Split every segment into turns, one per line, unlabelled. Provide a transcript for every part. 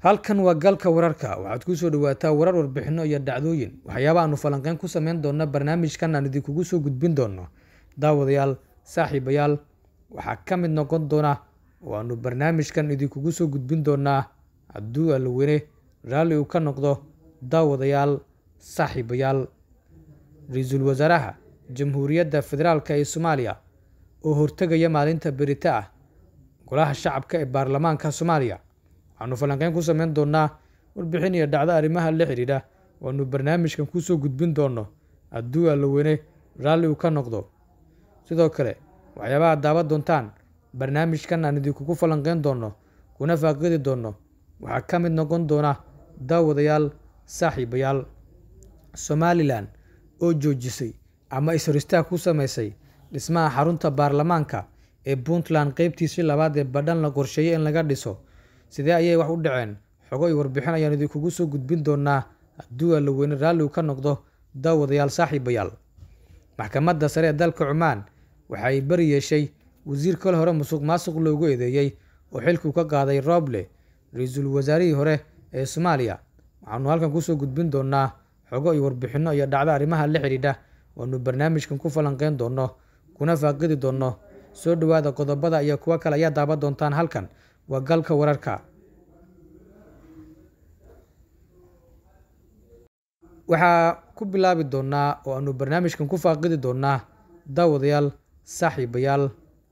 halkan waa galka wararka waxaad ku soo dhawaataa warar warbixino iyo dhacdooyin waxyaaba aanu falanqeyn ku sameyn doona barnaamijkan aan idinkugu soo gudbin doono daawadayaal saaxiibayaal waxaa ka mid noqon doona oo aanu barnaamijkan idinkugu soo gudbin doonaa hadduu allaweyne raalli uu ka noqdo daawadayaal saaxiibayaal ra-iisul wasaaraha jamhuuriyadda federaalk ee soomaaliya oo hortegaya maalinta berita ah golaha shacabka ee baarlamaanka soomaaliya waxaanu falanqeyn ku sameyn doonaa warbixin iyo dhacdo arrimaha la xidhiidha waanu barnaamijkan kusoo gudbin doono hadduu allaweyne raalli uu ka noqdo sidoo kale waxyaabaha daawan doontaan barnaamijkan aan idinkugu falanqeyn doono kuna faaqidi doono waxaa ka mid noqon doona daawadayaal saaxiibayaal somalilan oo joojisay ama is-horistaag ku sameysay dhismaha xarunta baarlamaanka ee puntland qeybtiisii labaad ee badhan la qorsheeyey in laga dhiso sidee ayay wax u dhaceen xogo iyo warbixin ayaan idinkugu soo gudbin doonaa hadduu allaweyne raalli uu ka noqdo daawadayaal saaxiibayaal maxkamadda sare ee dalka cumaan waxa ay bari yeeshay wasiir kale hore musuq maasuq loogu eedeeyey oo xilkuu ka qaaday rooble ra-iisul wasaarihii hore ee soomaaliya waxaanu halkan kusoo gudbin doonaa xogo iyo warbixino iyo dhacdo arrimaha la xidhiidha waanu barnaamijkan ku falanqeyn doono kuna faaqidi doono soo dhowaada qodobada iyo kuwo kale ayaa daaban doontaan halkan waa galka wararka waxaa ku bilaabi doonaa oo aanu barnaamijkan ku faaqidi doonaa daawadayaal saaxiibayaal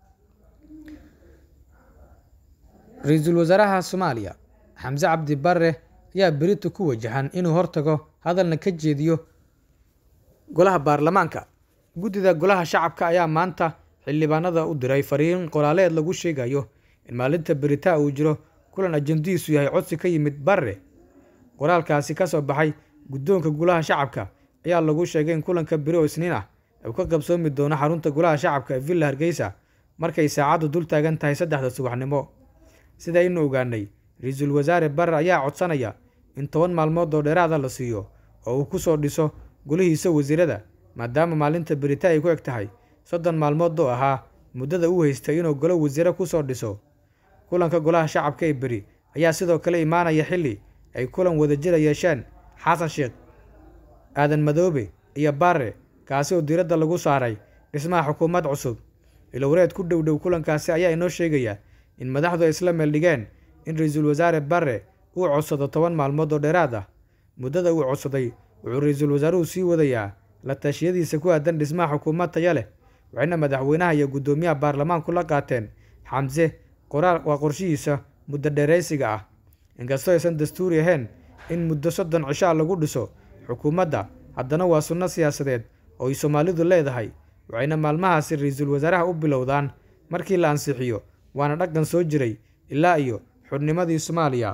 ra-iisul wasaaraha soomaaliya xamse cabdi barre ayaa berito ku wajahan inuu hortago hadalna ka jeediyo golaha baarlamaanka guddida golaha shacabka ayaa maanta xildhibaanada u diray fariin qoraaleed lagu sheegayo in maalinta beritaa uu jiro kulan ajandihiisu yahay codsi ka yimid barre qoraalkaasi ka soo baxay guddoonka golaha shacabka ayaa lagu sheegay in kulanka beri oo isniin ah uu ka qabsoomi doono xarunta golaha shacabka ee villa hargeysa markay saacaddu dul taagan tahay saddexda subaxnimo sida aynu ogaanay ra-iisul wasaare barre ayaa codsanaya in toban maalmood oo dheeraada la siiyo oo uu ku soo dhiso golihiisa wasiirada maadaama maalinta berita ay ku eg tahay soddon maalmood oo ahaa muddada uu haystay inuu golo wasiire ku soo dhiso kulanka golaha shacabka ee beri ayaa sidoo kale imaanaya xilli ay kulan wadajira yeesheen xasan sheekh aadan madoobe iyo barre kaasi oo diiradda lagu saaray dhismaha xukuumad cusub ilowreed ku dhow dhow kulankaasi ayaa inoo sheegaya in madaxdu ay isla meel dhigeen in ra-iisul wasaare barre uu codsado toban maalmood oo dheeraad ah muddada uu codsaday wuxuu ra-iisul wasaaruhu sii wadayaa la tashiyadiisa ku aadan dhismaha xukuumad taya leh waxayna madaxweynaha iyo guddoomiyaha baarlamaanku la qaateen xamse qoraal waa qorshihiisa muddo dheeraysiga ah inkastoo aysan dastuuri ahayn in muddo soddon cishaa lagu dhiso xukuumadda haddana waa sunno siyaasadeed oo ay soomaalidu leedahay waxayna maalmahaasi ra-iisul wasaaraha u bilowdaan markii la ansixiyo waana dhaqan soo jiray ilaa iyo xudnimadii soomaaliya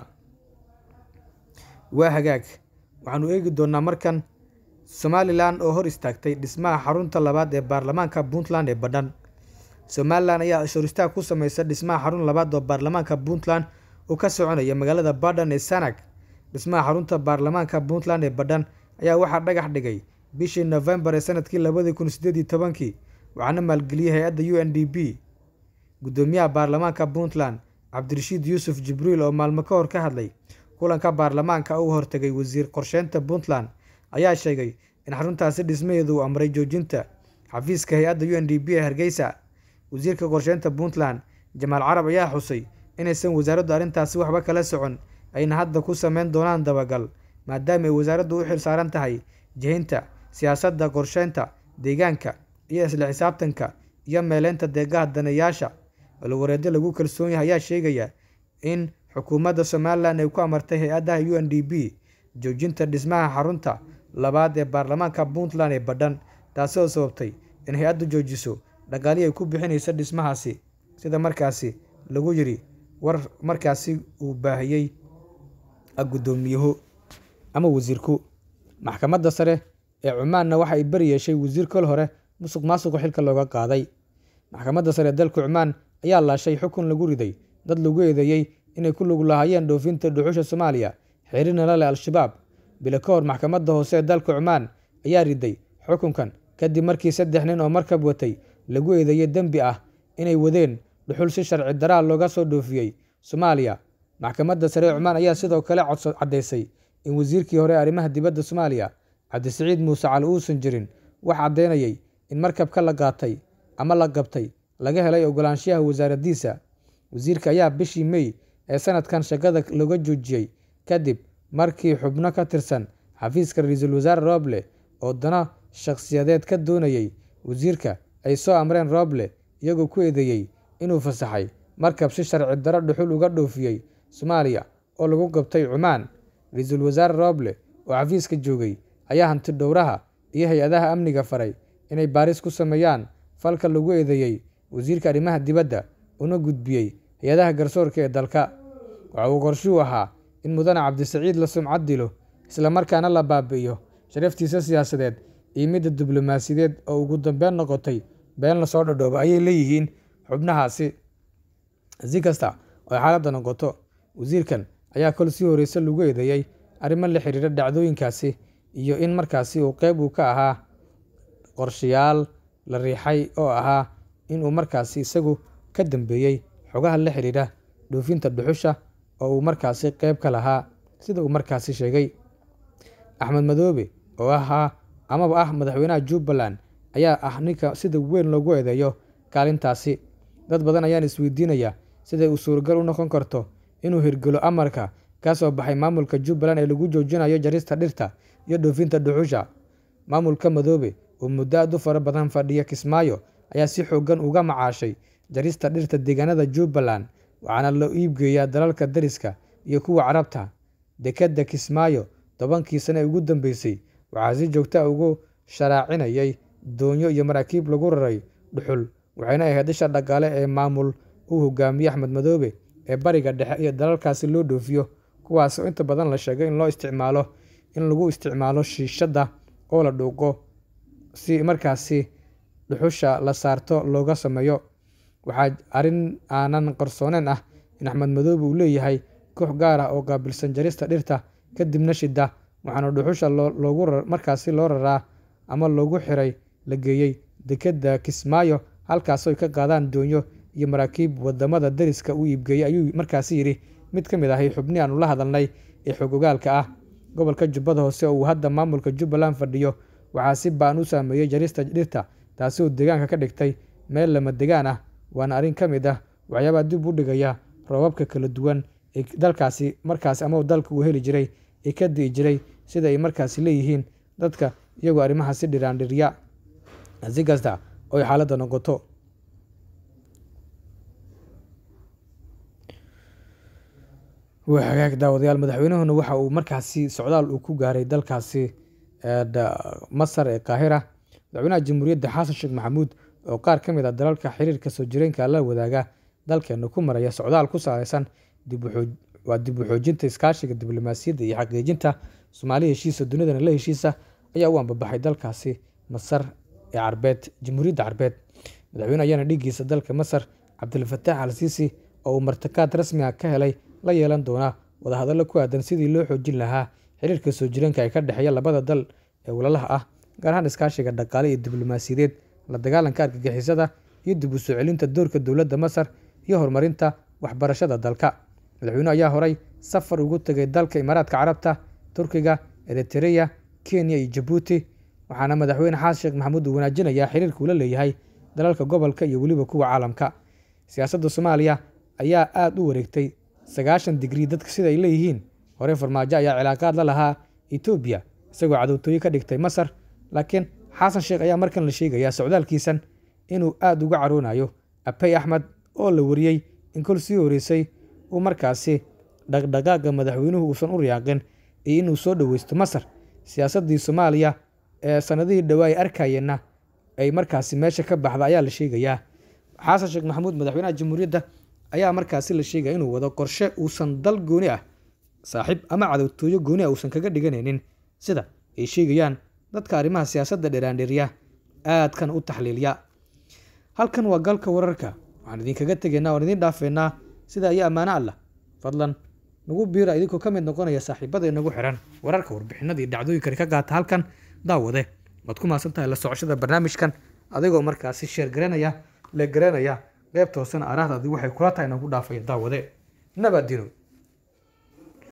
waa hagaag waxaanu eegi doonnaa markan somalilan oo hor istaagtay dhismaha xarunta labaad ee baarlamaanka puntland ee badhan somalilan ayaa ishoristaag ku sameysa dhismaha xarun labaad oo baarlamaanka puntland oo ka soconaya magaalada badhan ee sanag dhismaha xarunta baarlamaanka puntland ee badhan ayaa waxaa dhagax dhigay bishii novembar ee sanadkii labadii kun sideed iyo tobankii waxaana maalgeliyey hay-adda u n d b guddoomiyaha baarlamaanka puntland cabdirashiid yuusuf jibriil oo maalmo ka hor ka hadlay kulanka baarlamaanka uu hortegay wasiir qorsheynta puntland ayaa sheegay in xaruntaasi dhismaheedu uu amray joojinta xafiiska hay-adda u n d b ee hargeysa wasiirka qorsheynta puntland jamaal carab ayaa xusay inaysan wasaaraddu arrintaasi waxba kala socon ayna hadda ku sameyn doonaan dabagal maadaama ay wasaaraddu u xil saaran tahay jihinta siyaasadda qorsheynta deegaanka iyo isla xisaabtanka iyo meeleynta deegaha daneeyaasha alwareedyo lagu kalsoon yahay ayaa sheegaya in xukuumadda somalilan ay ku amartay hay-adaha u n d b joojinta dhismaha xarunta labaad ee baarlamaanka puntland ee badhan taasi oo sababtay in hay-addu joojiso dhaqaalihii ay ku bixinaysa dhismahaasi sida markaasi lagu yiri war markaasi uu baahiyey guddoomiyuhu ama wasiirku maxkamadda sare ee cumaanna waxa ay bari yeeshay wasiir kol hore musuq maasuqu xilka looga qaaday maxkamadda sare ee dalka cumaan ayaa laashay xukun lagu riday dad lagu eedeeyey inay ku lug lahaayeen dhoofinta dhuxusha soomaaliya xiriirna la leh al-shabaab bilo ka hor maxkamadda hoose ee dalka cumaan ayaa riday xukunkan kadib markii saddex nin oo markab watay lagu eedeeyey dembi ah inay wadeen dhuxul si sharci daraa looga soo dhoofiyey soomaaliya maxkamadda sare ee cumaan ayaa sidoo kale codso caddaysay in wasiirkii hore ee arrimaha dibadda soomaaliya cabdisiciid muuse cali uusan jirin wax caddaynayay in markabka la qaatay ama la qabtay laga helay ogolaanshaha wasaaraddiisa wasiirka ayaa bishii mey ee sanadkan shaqada looga joojiyey kadib markii xubno ka tirsan xafiiska ra-iisul wasaare rooble oo dana shakhsiyadeed ka doonayay wasiirka ay soo amreen rooble iyagoo ku eedeeyey inuu fasaxay markab si sharci daro dhuxul uga dhoofiyey soomaaliya oo lagu qabtay cumaan ra-iisul wasaare rooble oo xafiiska joogay ayaa hanti dhowraha iyo hay-adaha amniga faray inay baaris ku sameeyaan falka lagu eedeeyey wasiirka arrimaha dibadda una gudbiyey hay-adaha garsoorka ee dalka waxa uu qorshuu ahaa in mudane cabdisiciid la sumcad dilo islamarkaana la baabi'iyo sharaftiisa siyaasadeed iyo midda diblomaasiyadeed oo ugu dambeyn noqotay been lasoo dhadhoobo ayay leeyihiin xubnahaasi si kasta oo ay xaaladda noqoto wasiirkan ayaa kol sii horreyse lagu eedeeyey arrimo la xiriira dhacdooyinkaasi iyo in markaasi uu qeyb uu ka ahaa qorshayaal la riixay oo ahaa inuu markaasi isagu ka dambeeyey xogaha la xiriira dhoofinta dhuxusha oo uu markaasi qeyb ka lahaa sida uu markaasi sheegay axmed madoobe oo ahaa amaba ah madaxweynaha jubbaland ayaa ah ninka sida weyn loogu eedeeyo kaalintaasi dad badan ayaan isweydiinaya siday uu suuragal u noqon karto inuu hirgelo amarka ka soo baxay maamulka jubbaland ee lagu joojinayo jarista dhirta iyo dhoofinta dhuxusha maamulka madoobe oo muddo aad u fara badan fadhiya kismaayo ayaa si xoogan uga macaashay jarista dhirta deegaanada jubbaland waxaana loo iibgeeyaa dalalka dariska iyo kuwa carabta dekedda kismaayo tobankii sane ee ugu dambeysay waxaa si joogta ugu sharaacinayay doonyo iyo maraakiib lagu raray dhuxul waxayna ahayd isha dhaqaale ee maamul uu hogaamiye axmed madoobe ee bariga dhexe iyo dalalkaasi loo dhoofiyo kuwaas oo inta badan la sheegay in loo isticmaalo in lagu isticmaalo shiishadda oo la dhuuqo si markaasi dhuxusha la saarto looga sameeyo waxaa arrin aanan qarsooneyn ah in axmed madoobe uu leeyahay koox gaar ah oo qaabilsan jarista dhirta kadibna shida waxaana dhuxusha loogu markaasi loo raraa ama loogu xiray la geeyey dekedda kismaayo halkaasoy ka qaadaan doonyo iyo maraakiib wadamada dariska u iibgeeyey ayuu markaasi yidhi mid ka mid ahay xubnii aanu la hadalnay ee xog ogaalka ah gobolka jubbada hoose oo uu hadda maamulka jubbaland fadhiyo waxaa si baan u saameeyey jarista dhirta taasi oo deegaanka ka dhigtay meel lama degaan ah waana arrin ka mid ah waxyaabaa dib u dhigaya roobabka kala duwan ee dalkaasi markaasi ama dalka uu heli jiray ee ka di'i jiray sida ay markaasi leeyihiin dadka iyagoo arrimaha si dhiraandhirya si kasta oo ay xaaladda noqoto waa hagaag daawadayaal madaxweynuhuna waxa uu markaasi socdaal uu ku gaaray dalkaasi masar ee qaahira madaxweynaha jamhuuriyadda xasan sheekh maxamuud oo qaar ka mid ah dalalka xiriirka soo jireenka la wadaaga dalkeena ku maraya socdaal ku saleysan waa dib u xoojinta iskaashiga diblomaasiyadda iyo xaqiijinta soomaaliya heshiisa dunidana la heshiisa ayaa u ambabaxay dalkaasi masar ee carbeed jamhuuriyadda carbeed madaxweyne ayaana dhiiggiisa dalka masar cabdilfataax al siisi oo uu martakaad rasmi ah ka helay la yeelan doona wadahadallo ku aadan sidii loo xoojin lahaa xiriirka soo jireenka ee ka dhexeeya labada dal ee walalaha ah gaar ahaan iskaashiga dhaqaale iyo diblomaasiyadeed la dagaalanka argagixisada iyo dib u soo celinta doorka dowladda masar iyo horumarinta waxbarashada dalka madaxweyne ayaa horay safar ugu tegay dalka imaaraadka carabta turkiga eritereya kenya iyo jabuuti waxaana madaxweyne xasan sheekh maxamuud uu wanaajinayaa xiriirka uu la leeyahay dalalka gobolka iyo weliba kuwa caalamka siyaasadda soomaaliya ayaa aada u wareegtay sagaashan digrii dadka sida ay leeyihiin hore farmaajo ayaa cilaaqaad la lahaa etoobiya isagoo cadowtooyo ka dhigtay masar laakiin xasan sheekh ayaa markan la sheegayaa socdaalkiisan inuu aada uga caroonayo abey axmed oo la wariyey in kol sii horeysay uu markaasi dhaqdhaqaaqa madaxweynuhu uusan u riyaaqin iyo inuu soo dhoweysto masar siyaasaddii soomaaliya ee sanadihii dhowaa ay arkayeenna ay markaasi meesha ka baxda ayaa la sheegayaa xasan sheekh maxamuud madaxweynaha jamhuuriyadda ayaa markaasi la sheegaya inuu wado qorshe uusan dal gooni ah saaxiib ama cadowtooyo gooni ah uusan kaga dhiganaynin sida ay sheegayaan dadka arrimaha siyaasadda dheraandheriya aadkan u taxliiliya halkan waa galka wararka waxaan idinkaga tegaynaa oan idiin dhaafeynaa sida ayaa ammaano allah fadlan nagu biira idinkoo ka mid noqonaya saaxiibada inagu xiran wararka warbixinadii dhacdooyinkani ka qaata halkan daawade waad ku maasan tahay la socoshada barnaamijkan adigoo markaasi sheer garanaya le garanaya qeybta hoosena araahdaadii waxay kula tahay inagu dhaafaya daawade nabaadino